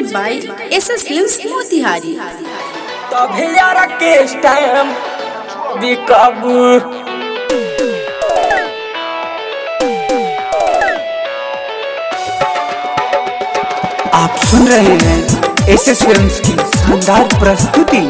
presented by SS Films Motihari. तभी यार के टाइम बिकाबू आप सुन रहे हैं एस एस फिल्म्स की शानदार प्रस्तुति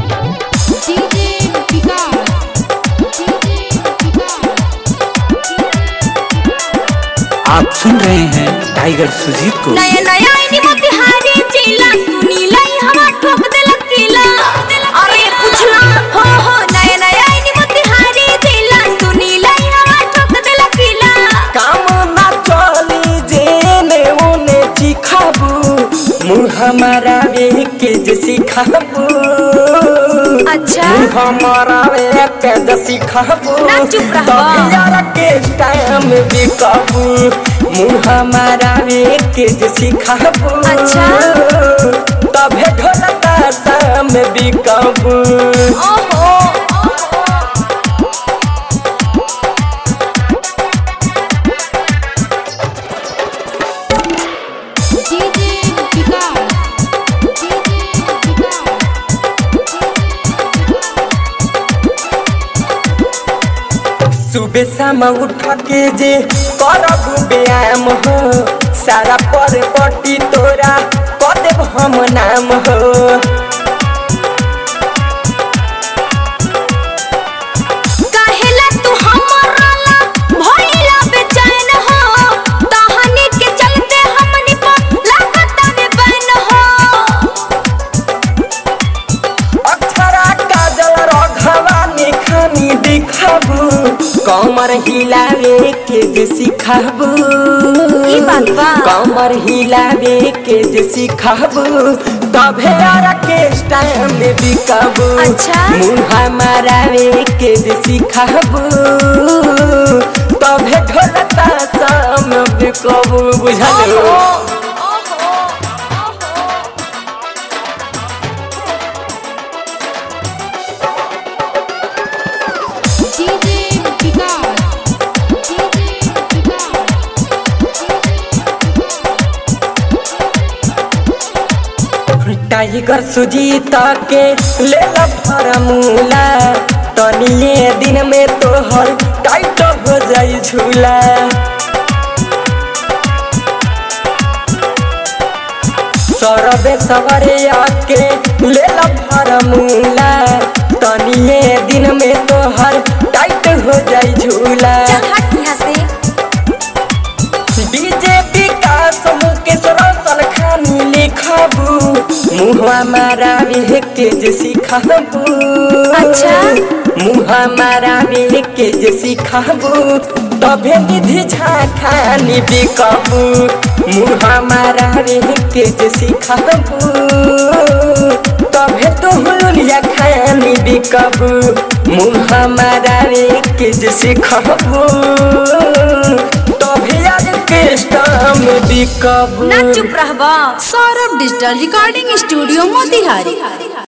आप सुन रहे हैं टाइगर सुजीत को नया नया आईनी मोतिहारी जिला सुनी लाई हवा ठोक देलक किला अरे पुछला हो हो नया नया आईनी मोतिहारी जिला सुनी लाई हवा ठोक देलक किला काम ना चली जेने ओने चिखाबू मुँह हमारा वे के जे सिखाबू अच्छा मुँह हमारा वे के जे सिखाबू ना चुप रहो। तभी यार के टाइम बिकाबू मुँह हमारा वे के जे सिखाबू अच्छा। तभे ढोलता शाम बिकाबू ओहो सुबह शाम उठ के जे करब व्यायाम हो सारा पर पट्टी तोरा कऽ देब हम नाम हो काहेला तू हमरा ला भइला बेचैन हो तहनी के चलते हमनी पर लागत में बन हो अक्षरा काजल रघवा निखानी दिखाबू कमर हिलावे के जे सिखाबू ई बात बा। कमर हिलावे के जे सिखाबू तभे यार के टाइम में बिकाबू अच्छा। मुँह मारावे के जे सिखाबू तभे ढोलता शाम बिकाबू बुझल टाइगर सुजीत के ले ला फॉर्मूला तनिए दिन में तोहर टाइट हो जाई झूला सरबे सवरे आके ले ला फॉर्मूला तनिए दिन में तोहर टाइट हो जाई झूला चल हट यहाँ से बीजेपी का मुकेश रोशन खानी लिखाबू मुँह मारा के जे सिखाबू अच्छा। मुँह मारा के जे सिखाबू तभे निधि झाखानी बिकाबू मुँह मारा के जे सिखाबू तभे तो हुलिया खानी बिकाबू मुँह मारा के जे सिखाबू तभी आज के स्टाम बिकाबू ना चुप रहबा Saurabh Digital Recording Studio Motihari.